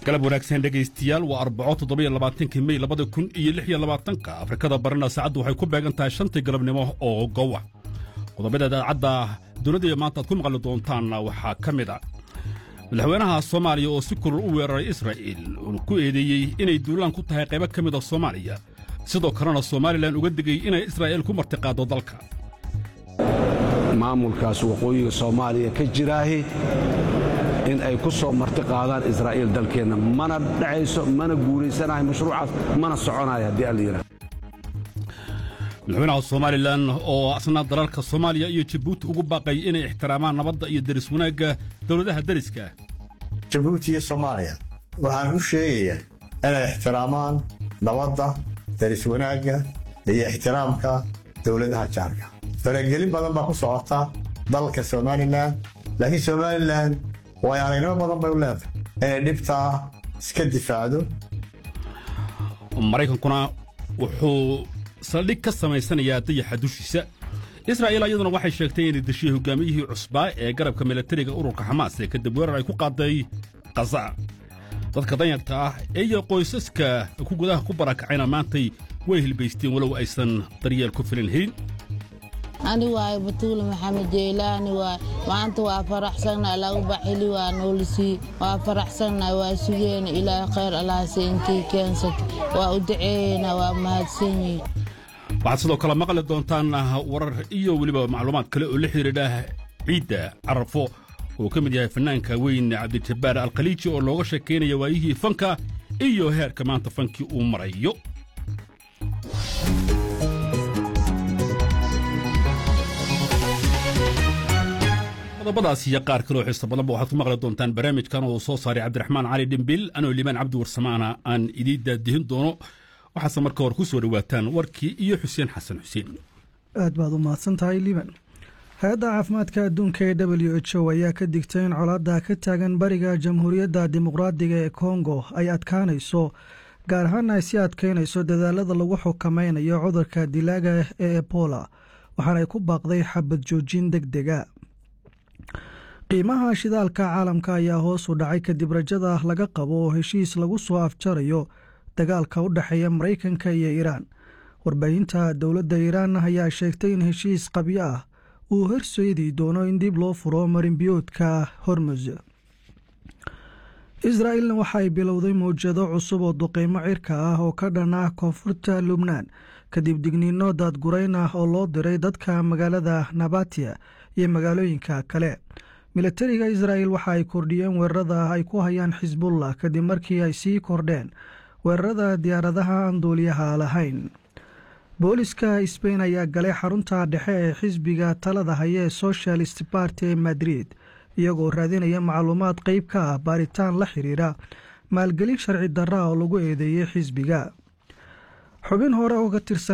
galab wanaagsan dhegaystayaal waa arbaco toddobiyo labaatankii mey labada kun iyo lix iyo labaatanka afrikada barina saacaddu waxay ku beegan tahay shantii galabnimo oo gowa qodobada idaacadda dowladda maanta aad ku maqli doontaan waxaa ka mid a madaxweynaha soomaaliya oo si kulul u weeraray israa'iil uuna ku eedeeyey inay duulaan ku tahay qaybo ka mid a soomaaliya sidoo kalena somalilan uga digay inay israa'iil ku martiqaaddo dalka maamulkaas waqooyiga soomaaliya ka jiraahi in ay ku soo marti qaadaan israa'iil dalkeenna mana dhacayso mana guulaysanahay mashruucaas mana soconayo haddii alla yidhaha madaxweynaha somalilan oo asna dalalka soomaaliya iyo jabuuti ugu baaqay inay ixtiraamaan nabadda iyo deris wanaagga dowladaha deriska jabuuti iyo soomaaliya waxaan u sheegayaa inay ixtiraamaan nabadda deris wanaagga iyo ixtiraamka dowladaha jaarka faragelin badan baa ku socota dalka somalilan laakiin somalilan way aragnimo badan bay u leedahay inay dhibtaa iska difaacdo maraykankuna wuxuu saldhig ka samaysanayaa dayaxa dushiisa israa'iil ayaduna waxay sheegtay inay deshiyey hogaamiyihii cusbaa ee garabka milatariga ururka xamaas ee kadib weerar ay ku qaaday khaza dadka danyarta ah iyo qoysaska ku gudaha ku barakacayna maantay way hilbaysteen walow aysan daryeel ku filan helin ani waayo batuule maxamed jeylaani waay maanta waa faraxsannahay lagu baxili waa noolisii waa faraxsannahay waa sugeena ilaahay khayr allahase intii keensata waa u daceeyeyna waa mahadsanyihin waxaad sidoo kale maqli doontaan warar iyo weliba macluumaad kale oo la xidhiidha ciidda carafo uu ka mid yahay fanaanka weyn cabdijabbaar alkhaliiji oo looga sheekaynaya waayihii fanka iyo heerka maanta fankii uu marayo qodobadaas iyo qaar kaloo xiiso badanba waxaad ku maqli doontaan barnaamijkan oo soo saaray cabdiraxmaan cali dhimbil anoo liibaan cabdi warsamaana aan idiin daadihin doono waxaase marka hore ku soo dhowaataan warkii iyo xuseen xasan xuseen aad baad u mahadsan tahay liiban hay-adda caafimaadka adduunka ee w h o ayaa ka digtay in colaadda ka taagan bariga jamhuuriyadda dimuqraadiga ee kongo ay adkaanayso gaar ahaan ay sii adkaynayso dadaalada lagu xukameynayo cudurka dilaaga ee ebola waxaanay ku baaqday xabad joojin deg dega qiimaha shidaalka caalamka ayaa hoos u dhacay kadib rajada laga qabo heshiis lagu soo afjarayo dagaalka u dhexeeya maraykanka iyo iiraan warbaahinta dowladda iiraan ayaa sheegtay in heshiis qabyo ah uu horseedi doono in dib loo furo marinbiyoodka hormuz israa'ilna waxa ay bilowday mawjado cusub oo duqeymo cirka ah oo ka dhan ah koonfurta lubnaan kadib digniino daadgurayn ah oo loo diray dadka magaalada nabatiya iyo magaalooyinka kale milatariga israa'il waxa ay kordhiyeen weerarada ay ku hayaan xisbullah kadib markii ay sii kordheen weerarada diyaaradaha aan duuliyaha lahayn booliska sbain ayaa galay xarunta dhexe ee xisbiga talada haya ee socialist barty ee madrid iyagoo raadinaya macluumaad qeyb ka ah baaritaan la xiriira maalgelin sharci darra oo lagu eedeeyey xisbiga xubin hore oo ka tirsan